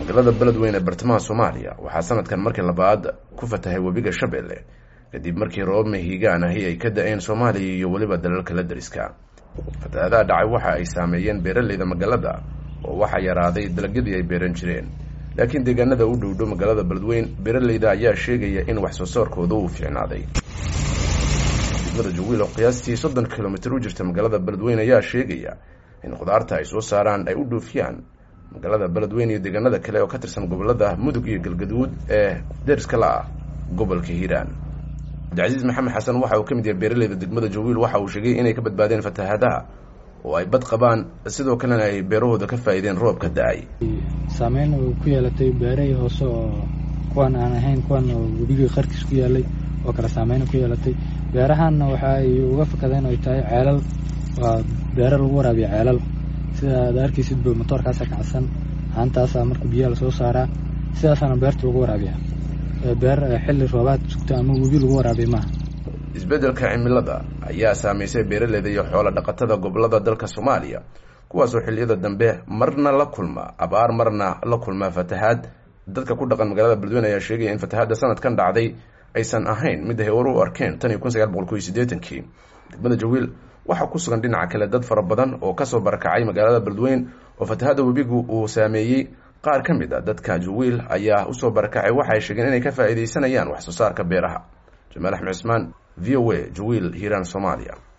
magaalada beledweyne ee bartamaha soomaaliya waxaa sanadkan markii labaad ku fatahay webiga shabeelle kadib markii roobab mahiigaan ahi ay ka da-een soomaaliya iyo weliba dalalka la dariska fatahaadaha dhacay waxa ay saameeyeen beeraleyda magaalada oo waxaa yaraaday dalagyadii ay beeran jireen laakiin deegaanada u dhowdhow magaalada beledweyn beeraleyda ayaa sheegaya in wax soo saarkooda uu fiicnaaday degmada jawiil oo qiyaastii soddon kilomitir u jirta magaalada beledweyn ayaa sheegaya in khudaarta ay soo saaraan ay u dhoofiyaan magaalada beledweyn iyo deegaanada kale oo ka tirsan gobolada mudug iyo galgaduud ee deriska la ah gobolka hiiraan cabdicasiis maxamed xasan waxa uu ka mid yahay beeraleyda degmada jawiil waxa uu sheegay inay ka badbaadeen fatahaadaha oo ay bad qabaan sidoo kalena ay beerahooda ka faa'iideen roobka da-ay saameyn uu ku yeelatay beerahii hoose oo kuwan aan ahayn kuwan oo webigii qarkiis ku yaalay oo kale saameyn ku yeelatay beerahanna waxa ay uga fakadeen ay tahay ceelal waa beero lagu waraabiya ceelal sida aad arkaysid ba motoorkaasa kacsan haantaasaa marka biyaha lasoo saaraa sidaasaana beerta lagu waraabiya beer xilli roobaad sugta ama webi lagu waraabiya maaha isbeddelka cimilada ayaa saameysay beeraleyda iyo xoolo dhaqatada gobolada dalka soomaaliya kuwaasoo xilliyada dambe marna la kulma abaar marna la kulma fatahaad dadka ku dhaqan magaalada beledweyne ayaa sheegaya in fatahaadda sanadkan dhacday aysan ahayn mid ay hore u arkeen tan iyo kun sagaal boqol koiyo siddeetankii degmada jawiil waxaa ku sugan dhinaca kale dad fara badan oo kasoo barakacay magaalada beledweyn oo fatahaadda webigu uu saameeyey qaar ka mid a dadka jawiil ayaa usoo barakacay waxa ay sheegeen inay ka faa'iidaysanayaan wax soo saarka beeraha jamaal axmed cismaan v o a jawiil hiiraan soomaaliya